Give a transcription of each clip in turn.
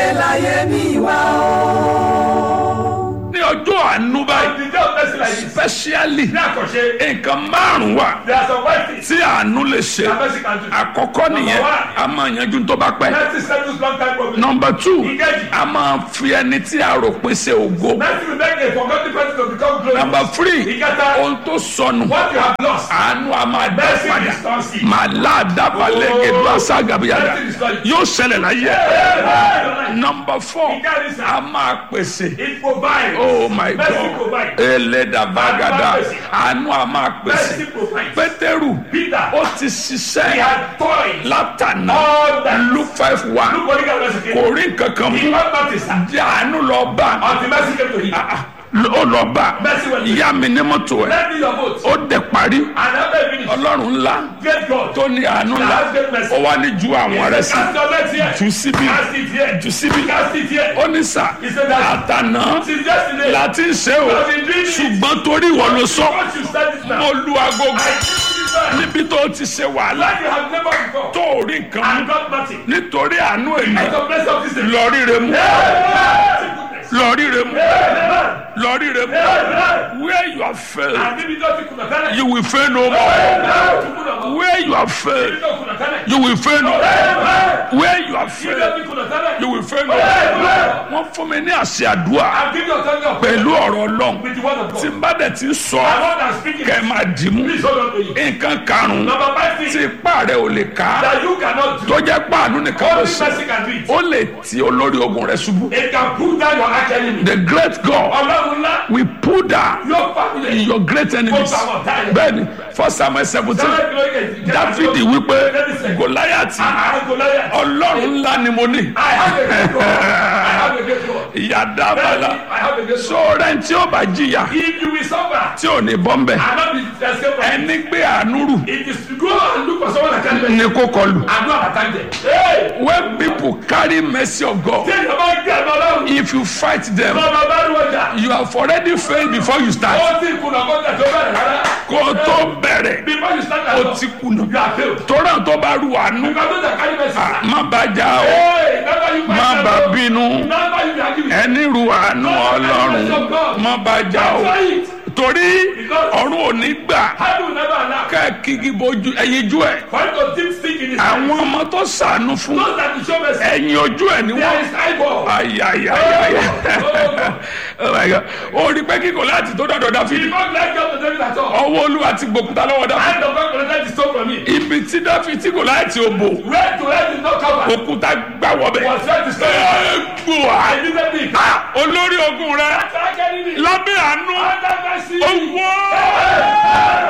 láyé mi wá o. ní ọjọ́ àánú báyìí The day of mercy like this. specially Ní àkànṣe, nǹkan márùn-ún wà there are some white things tí àánú lè ṣe that mercy can do. àkọ́kọ́ nìyẹn a máa yanjú tó bá pẹ́ Mercy settles long time problem. nọmba two Ìkejì. a máa fi ẹni tí a rò pé ṣe ògo Mercy will make a forgotten person to become glorious. nọmba three Ìkẹta. ohun tó sọnù What you have lost. àánú a máa dá Mercy padà restores it. màá láàdábà lẹ́gẹ̀dọ́ àṣàgàbíyàdà Mercy restores it. yóò ṣẹlẹ̀ láyé Amen. nọmba four Ìkẹrin sà. a máa pèsè It provides. oh my Mercy god provides. ẹlẹ́dàbàgàdà àánú a máa pèsè Mercy provides. pétérù Peter. ó ti He ṣiṣẹ́ had toys. látànà All that. luke five one Look what he got mercy kò came. rí nǹkan kan He mú got notice. sir. jẹ́ àánú lọ bá Until mercy came to him. ó lọ bá Mercy went to him. ìyá mi ní mọ́tò ẹ̀ Let me your vote. ó dẹ̀ parí And after he finished, ọlọ́run ńlá great God. tó ní àánú ńlá ó wá ní ju àwọn rẹ̀ sí Cast your net here. jù síbí Cast it here. jù síbí Cast it here. ó ní sà He said that àtànà since yesterday. láti ń ṣe o I've been doing it. ṣùgbọ́n torí ìwọ ló sọ Once you start it now. mo lu agogo I give you this man. níbi tó ti ṣe wàhálà Like you have never before. tó ò rí nǹkan And mú got nothing. nítorí àánú èmi It's the blessing of this day. lọ ríre mú Goodness. lọ ríre mú Amen. lọ ríre mú Amen. where you have failed And if you don't think kuna tane. you will fail no more Amen. where you have If you failed don't kuna tane. you will fail no more Amen. where you have If you failed don't think kuna tane. you will fail no more Amen. wọ́n fún mi ní àṣẹ àdúrà I'm giving you authority of pẹ̀lú ọ̀rọ̀ ọlọ́run with the word of tí God. n bá dẹ̀ ti sọ I want to speak kẹ́ ẹ it. máa dì mú Please hold on to it. nǹkan karùn-ún Number five tí thing ipá rẹ̀ ò lè ká that you cannot do. tó jẹ́ páànù nìkan ló Only ṣe mercy can do it. ó lè ti olórí ogun rẹ̀ ṣubú. It can pull down your arch enemy. the great God Ọlọ́run ńlá will put down yóò pa ilẹ̀. your great enemies Ó bá wọn táyà. bẹ́ẹ̀ni first samuel seventeen Sẹ́wọ́n kìlọ̀ yẹn. dáfídì wípé gòláyàtì Goliath. ọlọ́run ńlá ni mo ní I have a great God. I have a great God. ìyá dábàlà I have a great God. sọ̀rọ̀ tí ó bá jìyà If you will suffer tí ò ní bọ́m̀bẹ̀ and not be escape from it, ẹni gbé àánú rù it is to go and look for someone that can ní kó kọlù and go and attack them. Hey! when people carry mercy of God Tí èèyàn bá gbé ẹ̀mọ́ ọlọ́run, if you fight them bàbá bá rí ọjà. you have already failed before you start Ó ti kùnà kọ́jà tó bẹ̀rẹ̀ rárá. kó o tó bẹ̀rẹ̀ Before you start ó that ti talk, kùnà you are failed. tó ràn tó bá rù àánú Because those that carry mercy. má bàjá o Hey! Never you má fight bà them. bínú Never you be arguing. ẹni rù àánú ọlọ́run má bàjá o Try it. torí ọ̀run ò ní gbà How do you never allow? kẹ́ẹ̀kì bojú ẹyin jú ẹ̀ For him to deep stick in his àwọn ọmọ tó sànú fún Those that you show mercy. ẹyin ojú ẹ̀ ni There wọ́n is eyeball. ayayayaya oh my god ó rí pé kíkọ láti tó dọ̀dọ̀ He dáfídì did not like God to David at all. ọwọ́ olúwa ti gbòkúta lọ́wọ́ dáfídì And the God collected the stone from him. ibi tí dáfídì kò láti òbò Where to where did not cover. òkúta gbà wọ́bẹ̀ Was where the stone. gbòà I didn't think. olórí ogun rẹ Attack enemy. lábẹ́ àánú Under mercy. owó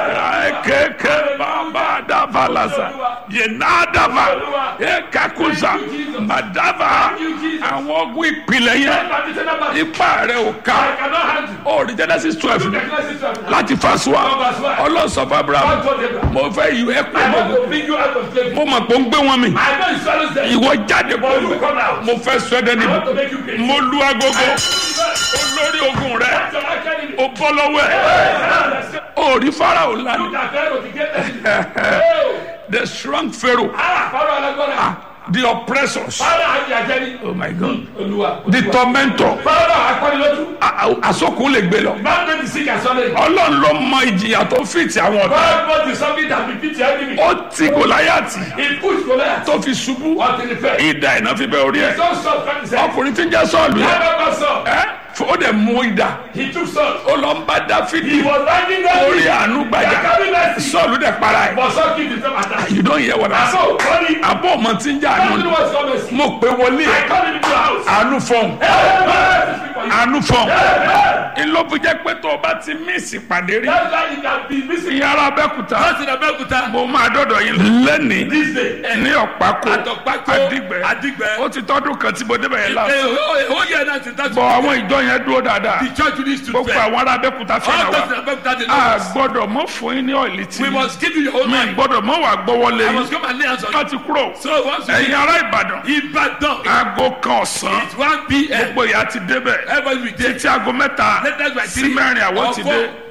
kẹ̀kẹ́ bàbá dàbà lásà yẹnà dàbà ẹ̀kakusa màdàbà àwọn ogun ìpìlẹ̀ yẹn Traditional battle. ipa rẹ ò ká I cannot handle. ó rí genesis twelve Look at Genesis 12. láti fàṣọ ọlọ́sọ̀fà abraham God told Abraham. mo fẹ́ yí ẹ I pé want to bring you out of slavery. mo mọ̀ pé ó ń gbé wọn mi I know you swallow them. ìwọ jáde But you pẹ̀lú come out. mo fẹ́ sọ ẹ́ dẹ́ni I want to make you pay. mo lu agogo olórí ogun rẹ That's your arch enemy. ó bọ́ lọ́wọ́ ẹ̀ ó rí farao Look lánàá at Pharaoh, the greatest. Oh. the strong pharaoh Ah, Pharaoh alágbára. the oppressors Pharaoh àti àjẹni. oh my god Olúwa. the tormentor Pharaoh akọ́nilójú. àsọkùn lè gbé lọ Man made the sick and sorry. ọlọ́run ló mọ ìjìyà tó fìtì àwọn ọ̀tá God brought the something that defeat your enemy. ó ti gòláyàtì He pushed Goliath tó fi ṣubú until he fell. ìdá iná fi bẹ orí ẹ So Saul cut his head. ọkùnrin tí ń jẹ sọọlù yẹn Never got Saul. ẹ ó dẹ mú ìdá He took Saul. ó lọ ń bá He dáfídì was riding down orí the àánú They gbàjà carry mercy. sọọlù dẹ para ẹ But Saul killed himself at that. you don hear what i say So, funny. àbọ̀ ọmọ tí ń jẹ I don't àánú know what's called mercy. mo pé wọlé I ẹ call him into the house. àánú fọhùn Hey, mercy speak for you. àánú fọhùn Hey, ńlọbi jẹ pé tó o bá ti mísì pàdé rí That's why you can be missing. ìyára abẹ́kúta That's in Abeokuta. mo máa dọ́dọ̀ yín lẹ́nìí This day. ní ọ̀pákó Àtọ̀pákó, àdìgbẹ́ Àdìgbẹ́. ó ti tọ́dún kan tí mo débẹ̀ yẹn Eh, lásán oh, oh, yeah, that's it. That's bọ̀ àwọn ìjọ yẹn dúró dáadáa The church needs to gbogbo pray. àwọn ará abẹ́kúta fẹ́ràn All wa those in Abeokuta, they a know us. gbọ́dọ̀ mọ́ fún yín ní ọ̀ìlì tí We must give you your own mi mind. gbọ́dọ̀ mọ́ wà gbọ́wọ́lé I yín must come and lay hands on you. wọ́n ti kúrò So once you ẹ̀yin ará ìbàdàn Ibadan, aago kan ọ̀sán it's 1 p.m. gbogbo ìyá ti débẹ̀ Everybody will be there. títí aago mẹ́ta Let us by sí three mẹ́rin àwọn or ti four dé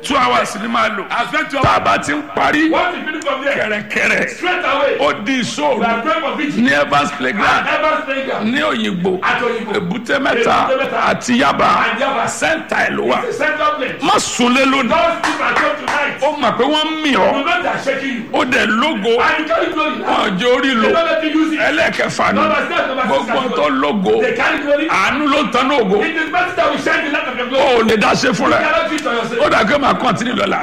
two hours ni máa lò I spent two tá a hours. bá ti ń parí Once you finish from there, kẹ̀rẹ̀kẹ̀rẹ̀ straight away, ó di we ìṣòro are praying for vigil. ní evans playground Ever playground. ní òyìnbó At Oyinbo. èbúté mẹ́ta Èbúté Mẹ́ta. àti yaba And Yaba. sẹ́ńtà ẹ̀ ló wà The central place. má sunlé lónìí Don't sleep at home tonight. ó mọ̀ pé wọ́n ń mì ọ́ You know they are shaking you. ó dẹ̀ lógo And you carry glory now. wọn jẹ́ orí lò They don't let you use it. ẹlẹ́kẹfà ni Number six, number six, gbogbo number tó lógo They carry glory. àánú ló ń tan ní ògo It is better that we shine the light of your ó glory. ò lè dá ṣe fún You rẹ cannot do it on yourself. ó dà kí ó máa kọ́ntínú lọ́la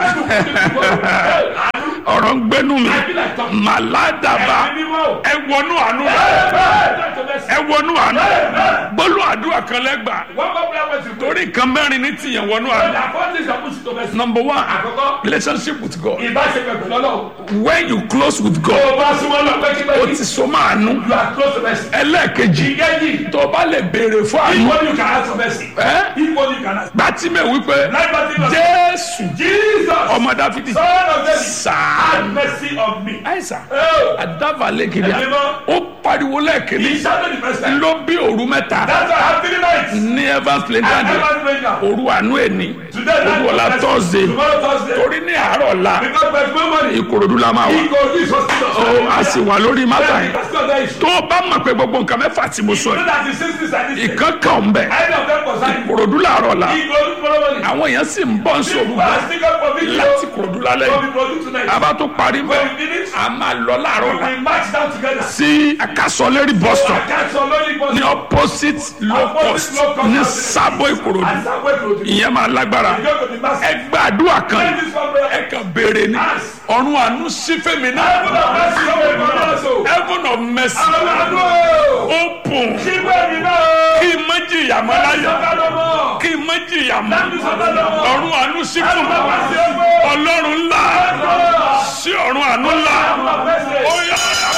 Àánú. ọ̀rọ̀ ń gbénú mi I feel like talking. màládàbà Ẹ̀mí mímọ́. ẹ wọnú àánú rẹ Amen. Talk to mercy. ẹ wọnú àánú Amen. gbólú àdúrà kan lẹ́gbà One more prayer point to pray. torí nǹkan mẹ́rin ní tìyẹn wọnú When àánú the apostles are pushed to mercy. number one Àkọ́kọ́, relationship with God ìbáṣepọ̀ pẹ̀lú Ọlọ́run. when you close with Tó God o bá súnmọ́ lọ ó pẹ́kípẹ́kí, ti so máa nú you are close to mercy. ẹlẹ́ẹ̀kejì Ìkejì, tó o bá lè béèrè fún àánú equally you can ask for mercy. ẹ́ Equally you can ask. gbàtímẹ̀ wípé Like Bartimaeus. jésù Jesus, ọmọ dáfídì son of David, sáà have mercy on me. àìsàn Oh, àdábàlẹ̀ kìnìà Ẹ̀mí mọ́. ó pariwo lẹ́ẹ̀kìnní he shouted the first time. ló bí òru mẹ́ta That's why I have three nights. ní evans I playground never pray now. òru àánú ẹni Today, òru ọ̀la night, thursday tomorrow Thursday. torí ní àárọ̀ ọ̀la Because by tomorrow morning, ìkòròdú la máa wà he go this hospital. ó a sì wà lórí mátà yẹn That's not the issue. tó o bá mọ̀ pé gbogbo nǹkan mẹ́fà tí mo sọ So yìí that the sisters and this ìkan kan ń bẹ̀ Any of them concern you. ìkòròdú làárọ̀ ọ̀la He go tomorrow morning. àwọn èèyàn sì ń bọ́ ń sòrò People are still up for video. láti ìkòròdú lálẹ́ Will yìí be produced tonight. a bá tó parí When bẹ́ẹ̀ we finish, a máa lọ láàárọ̀ ọ̀la we march down together. sí akásọ̀lérí bus stop I can't so lonely bus ní stop. opposite low cost ní sábò ìkòròdú And somewhere to the ìyẹn máa lágbára You go to the master. ẹ gbàdúrà kan Pray this one prayer. ẹ kàn béèrè ni ọ̀run àánú sí fèmí náà Heaven of mercy, Lord, we come also. heaven of mercy Àwọn àdúrà. open Ṣígbẹ́ mi náà. kí n má jìyà mọ́ láyé Sọ́kà lọ́mọ. kí n má jìyà mọ́ Láti sọ́kà lọ́mọ. ọ̀run àánú sí fún mi Bàbá sí ọgbẹ́. ọlọ́run ńlá sí ọ̀run àánú ńlá ó yá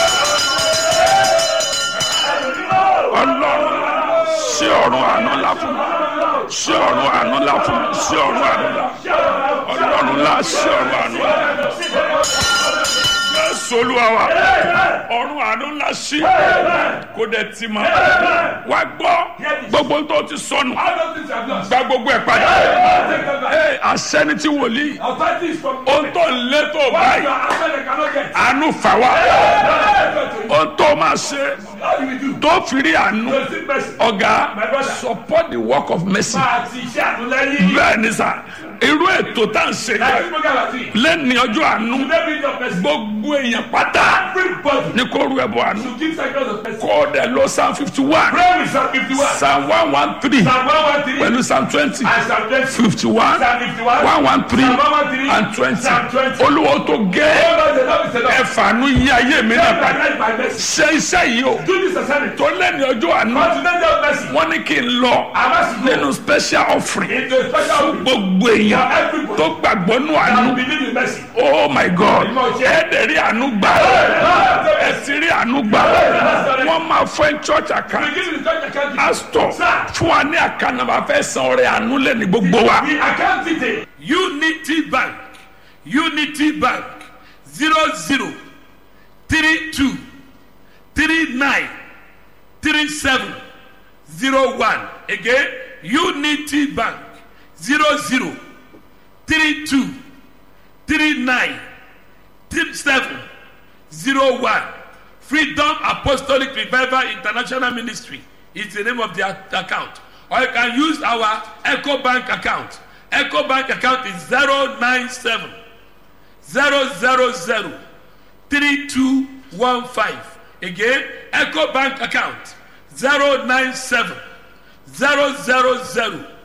ọlọ́run sí ọ̀run àánú ńlá fún mi sí ọ̀run àánú ńlá fún mi sí ọ̀run àánú ńlá ọlọ́run ńlá sí ọ̀run àánú ńlá jésù olúwa wa ọ̀run àánú ńlá sí kó dẹ̀ ti mọ́ wá gbọ́ gbogbo tó ti sọnù All those things are lost. gba gbogbo ẹ̀ padà Take them back. Ee, àṣẹ ni ti wòlíì Authority is from ohun tó ń lé tó What you báyìí are after they cannot get. àánú fà wá How ohun tó máa ṣe do we do? tó fi rí àánú To seek mercy. ọ̀gá My brother. support the work of mercy Máa ti iṣẹ́ àtúnlẹ́yìn. bẹ́ẹ̀ ni sà irú ètò tá à ń ṣe Like yẹn this program àti. lẹ́ni ọjọ́ àánú Today be your mercy. gbogbo èèyàn pátá Everybody ní kó ru ẹ̀bùn àánú should give sacrifice of mercy. kó o dẹ̀ lọ psalm fifty one Pray with Psalm 51. psalm one one three Psalm 113. pẹ̀lú psalm twenty And Psalm 20. fifty one Psalm 51. one one three Psalm 113. and twenty Psalm 20. olúwo tó gẹ́ Oh Lord, the Lord is enough. ẹ̀fàánú yí ayé mi náà Take my padà life by mercy. ṣe iṣẹ́ yìí o Do this assignment. tó lẹ́ni ọjọ́ àánú But today be your mercy. wọ́n ní kí n lọ I must go nínú special offering into a special week gbogbo for èèyàn everybody tó gbàgbọ́ nù àánú that believe in mercy. oh my god ẹ dẹ̀ rí àánú gbà ẹ ti rí àánú gbà wọ́n máa fẹ́ church account We give you the church account. pastor fún wa ní àkànnàmà fẹ́ san ọrẹ àánú lẹ́ni gbogbo wa. The account detail. Unity Bank. Unity Bank. Zero zero three two three nine three seven zero one. Again, Unity Bank. Zero zero three two three nine three seven zero one. Freedom Apostolic Revival International Ministry is the name of the a- account. Or you can use our Echo Bank account. Echo Bank account is 097 000 3215. Again, Echo Bank account 097 000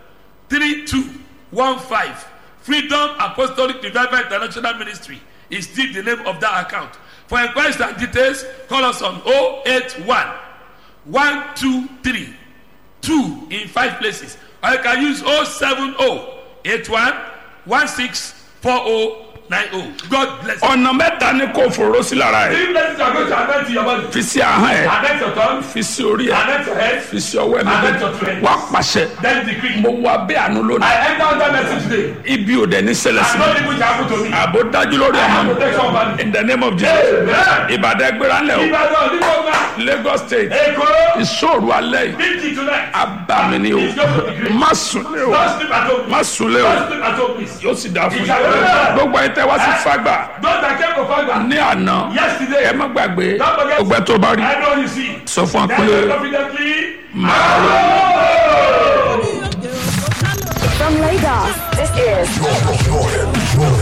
3215. Freedom Apostolic Revival International Ministry is still the name of that account. For inquiries and details, call us on 081 123 2 in five places. Or you can use 070 81 1640 nine oh God bless you. ọ̀nà mẹ́ta ni kò fòró sí lára ẹ̀ three blessings are going to attend to your body. fi sí ahọ́n ẹ̀ Attend your tongue. fi sí orí ẹ̀ Attend your head. fi sí ọwọ́ ẹ̀ méjèèjì wá pàṣẹ Then decree. mo wá bẹ́ àánú lónìí I enter under mercy today. ibi ò dẹ̀ ní ṣẹlẹ̀ sí I mi know people happen to me. àbò dájú lórí ọmọ mi Protection of body. in the name of Jesus Amen. ìbàdàn ẹgbẹ́ra ńlẹ̀ o Ìbàdàn onígbọ̀ngàn. Lagos state Èkó. ìṣòro alẹ́ yìí Bíjì tonight. abàmì ni o má sunlé o Don't sleep at home. má sunlé o Don't sleep at home please. yóò sì dáa fún yín Ìṣàlẹ̀. gbogbo ẹ̀ tẹ́ wá sí fagbà Those that came to Fagba. ní àná Yesterday. ẹ má gbàgbé Don't forget. ọgbẹ́ tó bá rí I know you see. sọ fún wa Then pé confidently. máa rọ. From Lagos, this is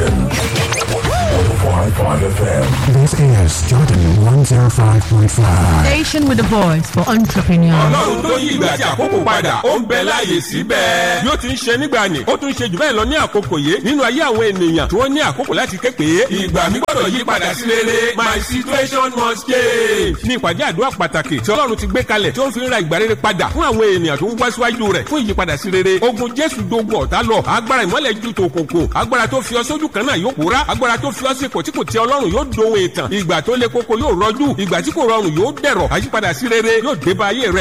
This is Jordan 105.5. Station with a voice for entrepreneurs. ọlọ́run tó yí ìgbà àti àkókò padà ó ń bẹ láàyè síbẹ̀. bí ó ti ń ṣe nígbà ni ó tún ṣe jù bẹ́ẹ̀ lọ ní àkókò yìí nínú ayé àwọn ènìyàn tí wọ́n ní àkókò láti ké pé ìgbà mi gbọ́dọ̀ yí padà sí rere my situation must change. ní ìpàdé àdúrà pàtàkì tí ọlọ́run ti gbé kalẹ̀ tí ó ń fi ń ra ìgbà rere padà fún àwọn ènìyàn tó ń wá síwájú rẹ̀ fún ìyípadà sí rere ogun jésù dogun ọ̀tá lọ agbára ìmọ́lẹ̀ ju tòkòkò agbára tó fi ọ sójú kan náà yóò pòórá agbára tó fi ọ sí ipò tí kò tẹ ọlọ́run yóò dohun ìtàn ìgbà tó le koko yóò rọjú ìgbà tí kò rọrùn yóò dẹ̀rọ̀ àyípadà sí rere yóò dé bá ayé rẹ